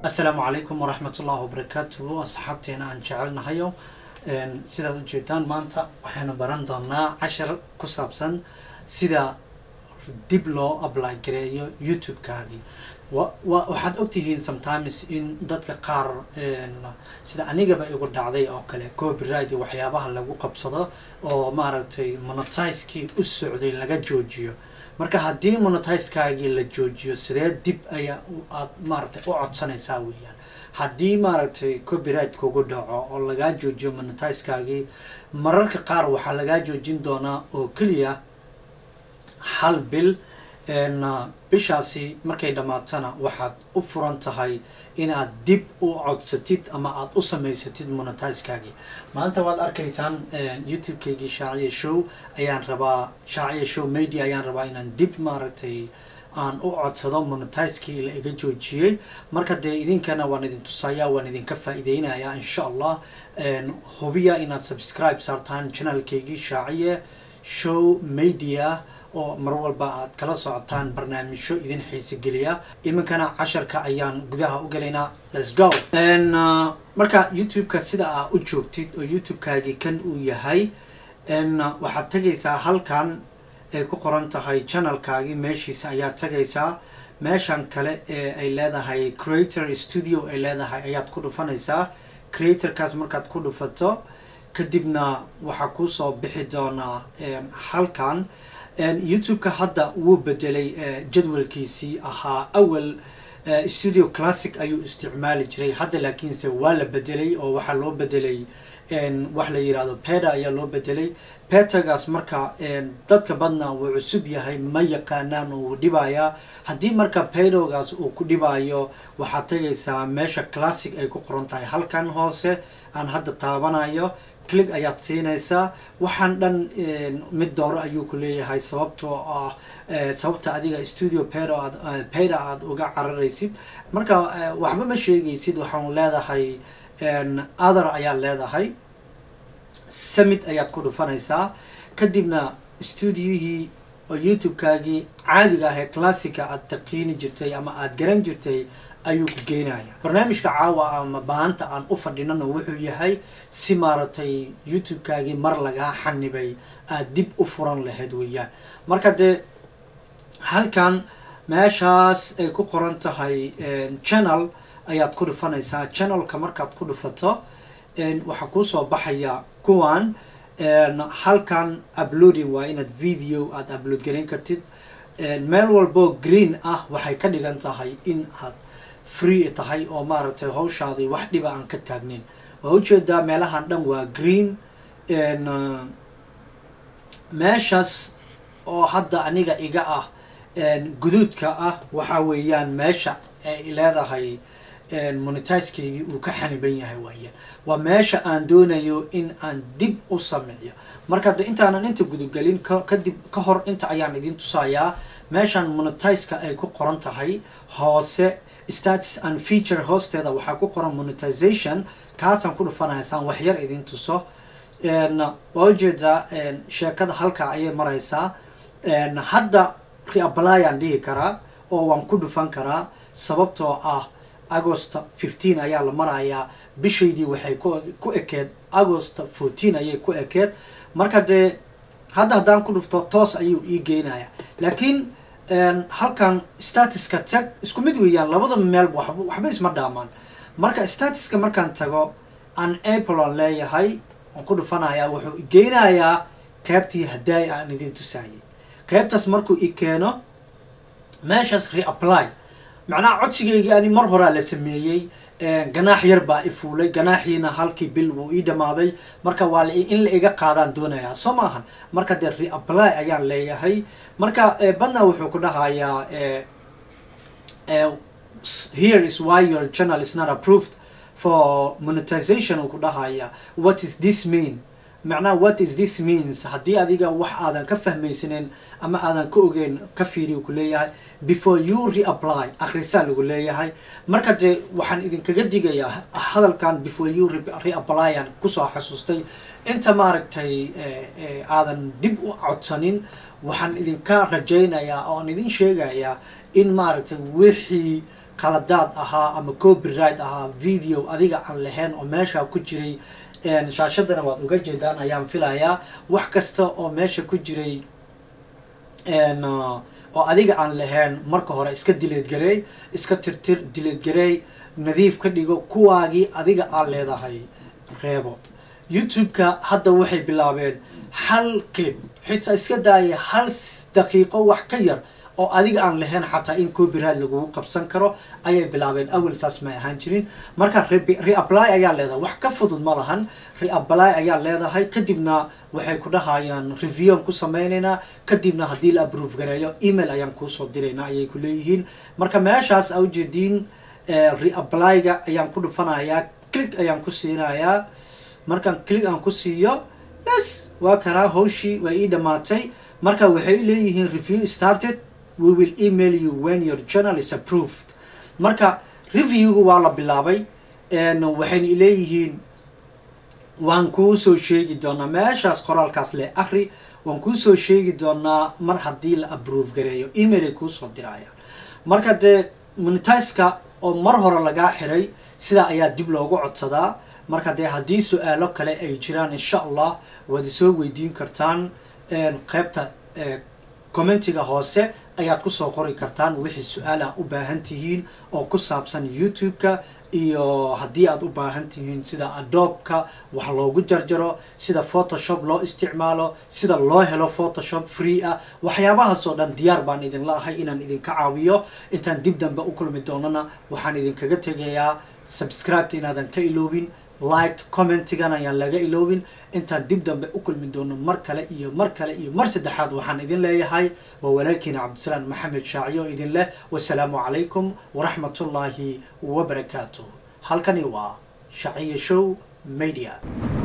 assalaamu calaykum waraxmat ullahi wabarakaatuhu asxaabteena aan jecelnahayo sidaad ujeedaan maanta waxaynu baran doonaa cashar ku saabsan sida dib loo apply gareeyo youtube-kaagii wa waxaad ogtihiin sometimes in dadka qaar sida anigaba igu dhacday oo kale copyright iyo waxyaabaha lagu qabsado oo maaragtay monetizekii u socday laga joojiyo marka haddii monetizekaagii la joojiyo sidee dib ayaa aad maaragtay u codsanaysaa weeyaan haddii maaragtay copyright kugu dhaco oo lagaa joojiyo monetizekaagii mararka qaar waxaa lagaa joojin doonaa oo keliya hal bil bishaasi markay dhammaatana waxaad u furan tahay inaad dib u codsatid ama aada u samaysatid monetizekaagii maanta waad arkaysaan youtube-kaygii shaaciya show ayaan rabaa shaaciya show media ayaan rabaa inaan dib maaragtay aan u codsado monetizekii la iga joojiyey marka dee idinkana waan idin tusayaa waan idinka faa-ideynayaa insha allah hubiya inaad subscribe saartaan channelkaygii shaaciye show media oo mar walba aad kala socotaan barnaamijyo idin xiise geliya iminkana casharka ayaan gudaha u gelaynaa let's go marka youtube-ka sida aa u joogtid oo youtube-kaagii kan uu yahay waxaad tegaysaa halkan ay ku qoran tahay channelkaagii meeshiisa ayaad tegaysaa meeshan kale ee ay leedahay creator studio ay leedahay ayaad ku dhufanaysaa creatorkaas markaad ku dhufato kadibna waxaa kuusoo bixi doonaa halkan youtube-ka hadda wuu bedelay jadwalkiisii ahaa awal studio classic ayuu isticmaali jiray hadda laakiinse waa la bedelay oo waxaa loo bedelay wax la yirahdo peda ayaa loo bedelay petagaas marka dadka badna wuu cusub yahay ma yaqaanaan oo wuu dhibayaa haddii marka pedogaas uu ku dhibayo waxaad tegaysaa meesha classic ay ku qoran tahay halkan hoose aan hadda taabanayo click ayaad siinaysaa waxaan dhan mid dooro ayuu ku leeyahay sababtoo ah sababta adiga studio pero aad peda aada uga cararaysid marka waxba ma sheegaysid waxaan leedahay other ayaad leedahay summit ayaad ku dhufanaysaa kadibna studiohii oo youtube-kaagii caadiga ah ee classica aad taqiini jirtay ama aada garan jirtay ayuu ku geynaya barnaamijka caawa ama baanta aan u fadhinana wuxuu yahay si maaragtay youtube-kaagii mar lagaa xanibay aada dib u furan lahayd weeyaan marka dee halkan meeshaas ay ku qoran tahay channel ayaad ku dhufanaysaa channelka markaad ku dhufato waxaa kuusoo baxaya kuwan halkan uploading waa inaad video aada upload garan kartid meel walbo green ah waxay ka dhigan tahay in aad free tahay oo maaragtay hawshaadii wax dhiba aan ka taagnin waa ujeedaa meelahan dhan waa green meeshaas oo hadda aniga iga ah guduudka ah waxa weeyaan meesha ay leedahay monetizekaygii uu ka xaniban yahay waayaan waa meesha aan doonayo in aan dib u sameeyo marka de intaanan inta gudugelin kadib ka hor inta ayaan idin tusayaa meeshan monetizeka ay ku qoran tahay hoose status and feature hoosteeda waxaa ku qoran monetization kaasaan ku dhufanaya saan waxyar idin tuso waa ujeedaa sheekada halkaa ayay maraysaa hadda reapplyaan dhihi karaa oo waan ku dhufan karaa sababtoo ah agost fifteen ayaa la marayaa bishaydii waxay ku ekeed agost fourteen ayay ku ekeed marka dee hadda haddaan ku dhufto toos ayuu ii geynaya laakiin halkan statuska tag isku mid weeyaan labada meel waxba isma dhaamaan marka statuska markaan tago aan apple on leeyahay aan ku dhufanaya wuxuu geynayaa qeybtii hadaay aan idin tusaayay qeybtaas markuu i keeno meeshaas reapply macnaha codsigeygii ani mar horaa la sameeyey ganaax yar baa i fuulay ganaaxiina halkii bil wuu ii dhamaaday marka waa in la iga qaadaan doonayaa soo maahan marka dee reapply ayaan leeyahay marka badna wuxuu ku dhahayaa here is why your channel is not approved for monetization uu ku dhahaya what is this mean macnaha what is this means haddii adiga wax aadan ka fahmaysanin ama aadan ka ogeyn ka fiiriyu ku leeyahay before you reapply akhrisaa lagu leeyahay marka dee waxaan idinkaga digayaa hadalkan before you reapplyaan kusoo xasuustay inta maaragtay aadan dib u codsanin waxaan idinka rajaynayaa oon idin sheegayaa in maaragtay wixii qaladaad ahaa ama copyright ahaa video adiga aan lahayn oo meesha ku jiray shaashadana waad uga jeedaan ayaan filayaa wax kasta oo meesha ku jiray oo adiga aan lahayn marka hore iska dileed gareey iska tirtir dileed gareey nadiif ka dhigo kuwaagii adiga aad leedahay reebo youtube-ka hadda waxay bilaabeen hal clip xitaa iska daaya hal daqiiqo wax ka yar oo adiga aan lahayn xataa in copyright lagugu qabsan karo ayay bilaabeen awel saas may ahaan jirin marka reapply ayaa leedahay wax ka fudud ma lahan reapply ayaa leedahay kadibna waxay ku dhahayaan reviewan ku sameynaynaa kadibna haddii la approve gareeyo email ayaan kuusoo diraynaa ayay ku leeyihiin marka meeshaas a ujeediin reapplyga ayaan ku dhufanayaa click ayaan ku siinayaa markaan click aan ku siiyo yes waa kanaa hawshii waa ii dhamaatay marka waxay leeyihiin review started we will email you when your journal is approved marka reviewga waa la bilaabay waxayna leeyihiin waan kuu soo sheegi doonaa meeshaas qoraalkaas le akri waan kuu soo sheegi doonaa mar haddii la approve gareeyo email ay kuusoo dirayaan marka dee monetiska oo mar hore lagaa xiray sidaa ayaa dib loogu codsadaa marka dee haddii su-aalo kale ay jiraan insha allah waad isoo weydiin kartaan qeybta commentiga hoose ayaad kusoo qori kartaan wixii su-aala u baahan tihiin oo ku saabsan youtube-ka iyo haddii aad u baahan tihiin sida adobka wax loogu jarjaro sida photoshop loo isticmaalo sida loo helo photoshop free ah waxyaabahaas oo dhan diyaar baan idinla ahay inaan idinka caawiyo intaan dib dambe u kulmi doonana waxaan idinkaga tegayaa subscribeta inaadan ka iloobin liked commentigan ayaan laga iloobin intaan dib dambe u kulmi doono mar kale iyo mar kale iyo mar saddexaad waxaan idin leeyahay waa walaalkiina cabdisalaam maxamed shaaciyo idin leh wasalaamu calaykum waraxmatullaahi wabarakaatuh halkani waa shaciyo show media